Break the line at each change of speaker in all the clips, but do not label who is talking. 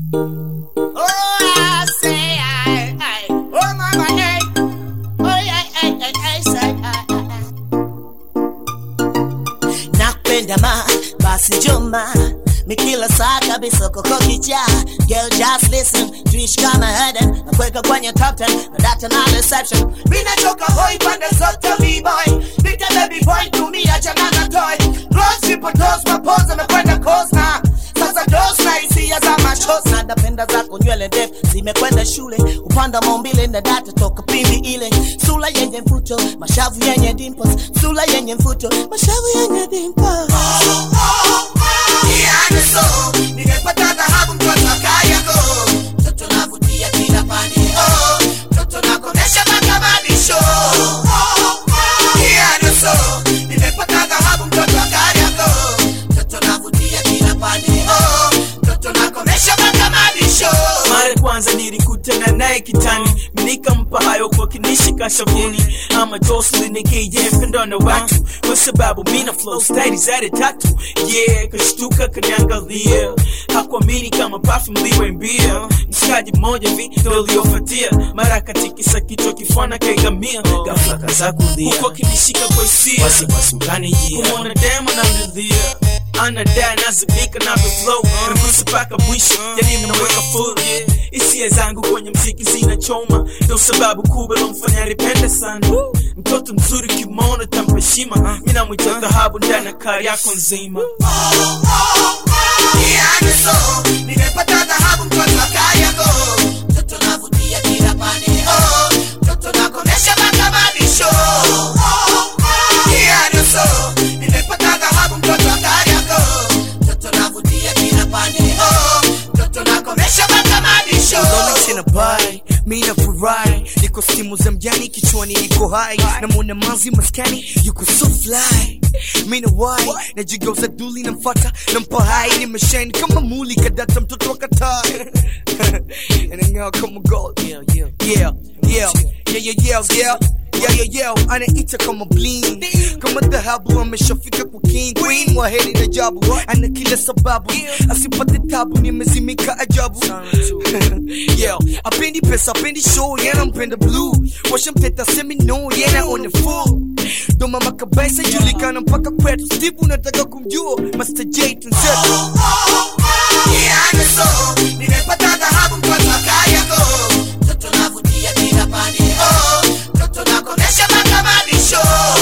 Oh, I say, I, I, oh, mama, hey. Oh, yeah, hey, hey, hey, say, I, I, I. Nakupenda ma, basi njoma mikila saa kabisa koko kicha Girl just listen, tuishi kama Eden Nakuweka kwenye top 10, na data na reception Mina choka hoi pande zote b-boy Big baby boy, tumia changana toy Close triple toes, mapoza mekwenda coast na sasa dos na hisia za machos na napenda zako nywele ndefu zimekwenda shule upanda maumbile na data toka pindi ile sula yenye mfuto mashavu yenye dimples sula yenye mfuto mashavu yenye dimples Yaani so, nimepata dhahabu mtoto wa Kariakoo. Mtoto navutia kila pande, oh. Mtoto nakomesha mpaka mabisho. Yaani so, nimepata dhahabu mtoto wa Kariakoo. Mtoto navutia kila pande, oh. Mtoto nakomesha mpaka mabisho.
mara ya kwanza nilikutana naye kitani nikampa hayo kwa kinishika shavuni ama Jocelyn nikije mpendwa na watu kwa sababu mina flow style zade tatu yeah kashtuka kaniangalia hakuamini kama perfume liwe mbia mshikaji mmoja vi ndo uliofuatia mara katikisa kichwa kifana kaigamia ghafla kaza kulia huko kinishika kwa hisia wasiwasi ukanijia kumwona demo na mridhia anadai nazimika na flow nagusa mpaka mwisho yani mnaweka full yeah. hisia zangu kwenye mziki zinachoma ndo sababu kubwa lomfanya nipende sana mtoto mzuri kimona tampa heshima mi namwita dhahabu ndani ya kari yako nzima
Yaani so, nimepata dhahabu mtoto wa Kariakoo. Mtoto navutia kila pande, oh. Mtoto nakomesha mpaka mabisho. Yaani so, nimepata dhahabu mtoto wa Kariakoo. Mtoto navutia kila pande, oh. Mtoto nakomesha mpaka mabisho.
Rolex in a bai, mi na furahi niko stimu za mjani kichwani niko hai namwona manzi maskani yuko so fly mi na wai najigeuza duli namfata nampa hai nimeshine kama muli kadata mtoto wa katai anang'aa kama gold yeah yeah yeah yeah yeah yeah yeah yeah Yeah, yeah, yeah, anaita kama bling kama dhahabu ameshafika kwa king queen waheri na jabu ana kila sababu asipate tabu nimezimika ajabu yeah, apendi pesa apendi show yana mpenda blue washamteta semi no yana on the full ndo mama kabisa julikana mpaka kwetu steve unataka kumjua master j tunzetu
Yaani so, nimepata dhahabu mtoto wa Kariakoo. Mtoto navutia kila pande, oh. Mtoto nakomesha mpaka mabisho.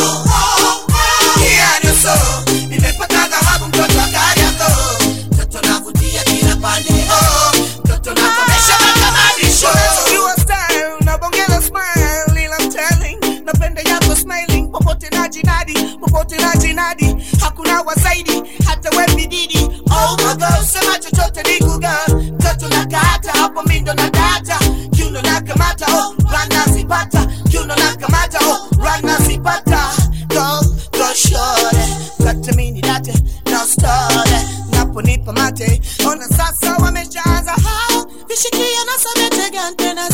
Yaani so, nimepata dhahabu mtoto wa Kariakoo. Mtoto navutia kila pande, oh. Mtoto nakomesha mpaka mabisho.
Your style, unabongeza smile, ila I'm telling, napenda yako smiling, popote na jinadi, popote na jinadi, hakuna wa zaidi, hata we bididi.
Oh my God, sema chochote ni kuga. Mtoto na kata, hapo mindo na data. Kiuno na kamata, oh, rana zipata. Kiuno na kamata, oh, rana zipata. Go, go shorty. Kata mini date, no story. Naponipa mate, ona sasa wameshaanza hao. Vishikia na sabete gante na